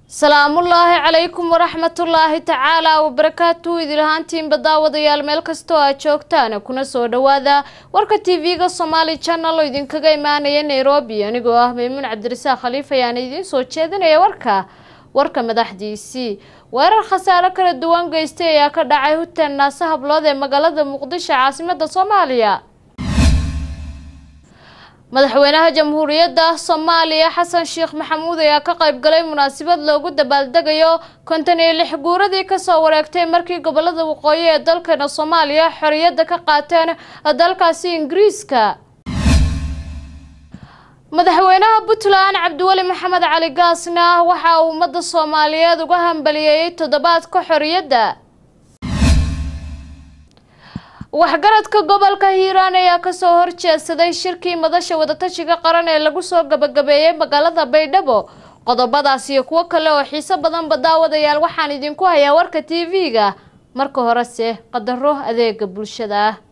salaamullaahi calaykum waraxmatullaahi tacaala wabarakaatu idilahaantiinba daawadayaal meel kastoo aad joogtaan kuna soo dhawaada warka tv-ga somaali channel oo idinkaga imaanaya nairobi anigoo ah maymuun cabdirasaaq khaliif ayaana idiin soo jeedinaya warka warka madaxdiisii weerar khasaaro kala duwan geystay ayaa ka dhacay huteen naase hablood ee magaalada muqdisho caasimada soomaaliya madaxweynaha jamhuuriyadda soomaaliya xasan sheekh maxamuud ayaa ka qayb galay munaasabad loogu dabaaldegayo konton iyo lix guuradii kasoo wareegtay markii gobolada waqooyi ee dalkeena soomaaliya xoriyadda ka qaateen dalkaasi ingiriiska madaxweynaha puntland cabdiweli maxamed cali gaasna waxa uu ummadda soomaaliyeed uga hambaliyeeyey toddobaadka xoriyadda waxgaradka gobolka hiiraan ayaa kasoo horjeedsaday shirkii madasha wadatashiga qaran ee lagu soo gabagabeeyey magaalada baydhabo qodobadaas iyo kuwo kale oo xiiso badanba daawadayaal waxaan idinku hayaa warka tv-ga marka horese qadaro adeega bulshada ah